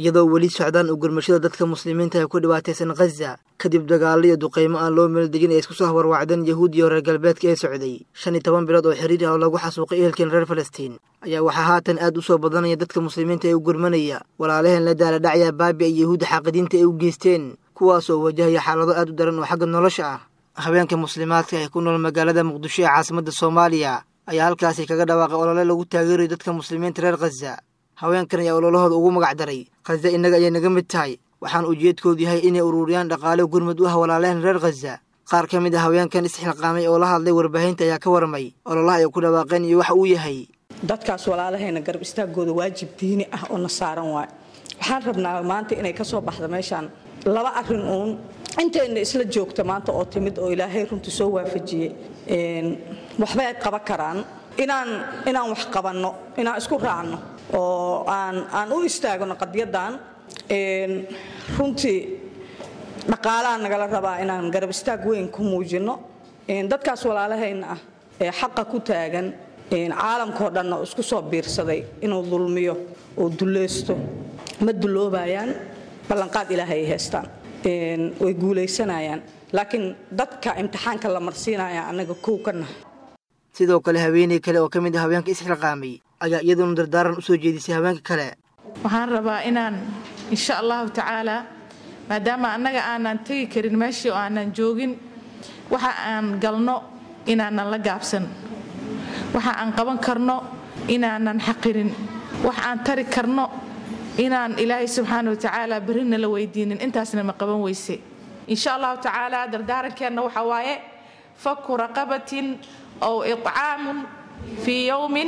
iyadoo weli socdaan u gurmashada dadka muslimiinta ee ku dhibaataysan khaza kadib dagaallo iyo duqaymo aan loo meeldegin ee isku soo hawarwacdeen yahuud iyo reer galbeedka ee socday shan iyo toban bilood oo xiriir ah oo lagu xasuuqay ehelkeen reer falastiin ayaa waxaa haatan aad u soo badanaya dadka muslimiinta ee u gurmanaya walaalaheen la daala dhacaya baabi ay yahuudda xaaqidiinta ay u geysteen kuwaasoo wajahaya xaalado aad u daran oo xagga nolosha ah haweenka muslimaadka ee ku nool magaalada muqdisho ee caasimadda soomaaliya ayaa halkaasi kaga dhawaaqay olole lagu taageerayo dadka muslimiinta reer khaza haweenkan ayaa ololahooda ugu magac daray khaza innaga ayay naga mid tahay waxaan ujeedkoodu yahay inay ururiyaan dhaqaale gurmud u ah walaalaheen reer khaza qaar ka mid a haweenkan isxilqaamay oo la hadlay warbaahinta ayaa ka warramay ololaha ay ku dhawaaqeen iyo waxa uu yahay dadkaas walaalahayna garab istaagooda waajib diini ah oo na saaran waay waxaan rabnaa maanta inay ka soo baxda meeshaan laba arrin uun intayna isla joogta maanta oo timid oo ilaahay runtii soo waafajiyey waxbay ay qaban karaan inaan inaan wax qabanno inaan isku raacno oo aan aan u istaagno qadyadan runtii dhaqaalaha nagala rabaa inaan garab istaag weyn ku muujinno dadkaas walaalahayna ah ee xaqa ku taagan caalamkao dhanna oo isku soo biirsaday inuu dulmiyo oo dulleysto ma dulloobayaan ballanqaad ilaahay ay haystaan way guulaysanayaan laakiin dadka imtixaanka la marsiinaya annaga kow ka nahay sidoo kale haweeney kale oo ka mid ah haweenka isxilqaamay ayaa iyaduna dardaaran u soo jeedisay haweenka kale waxaan rabaa inaan insha allahu tacaalaa maadaama annaga aanan tegi karin meeshii oo aanan joogin waxa aan galno inaanan la gaabsan waxa aan qaban karno inaanan xaqirin wax aan tari karno inaan ilaahay subxaana watacaala berrina la weydiinin intaasna ma qaban weyse insha allahu tacaala dardaarankeenna waxa waaye faku raqabatin ow icaamun fii yowmin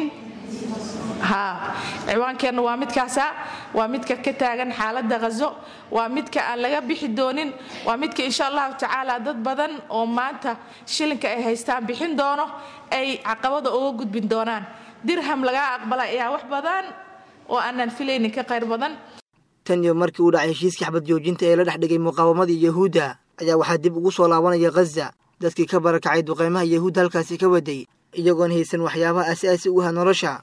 ha ciwaankeenna waa midkaasa waa midka ka taagan xaaladda khazo waa midka aan laga bixi doonin waa midka insha allahu tacaala dad badan oo maanta shilinka ay haystaan bixin doono ay caqabada uga gudbin doonaan dirham lagaa aqbala ayaa wax badan oo aanan filaynin ka qayr badan tan iyo markii uu dhacay heshiiskii xabad joojinta ee la dhex dhigay muqaawamadii yahuudda ayaa waxaa dib ugu soo laabanaya khaza dadkii ka barakacay duqaymaha yahuudda halkaasi ka waday iyagoon haysan waxyaabaha asaasi u ah nolosha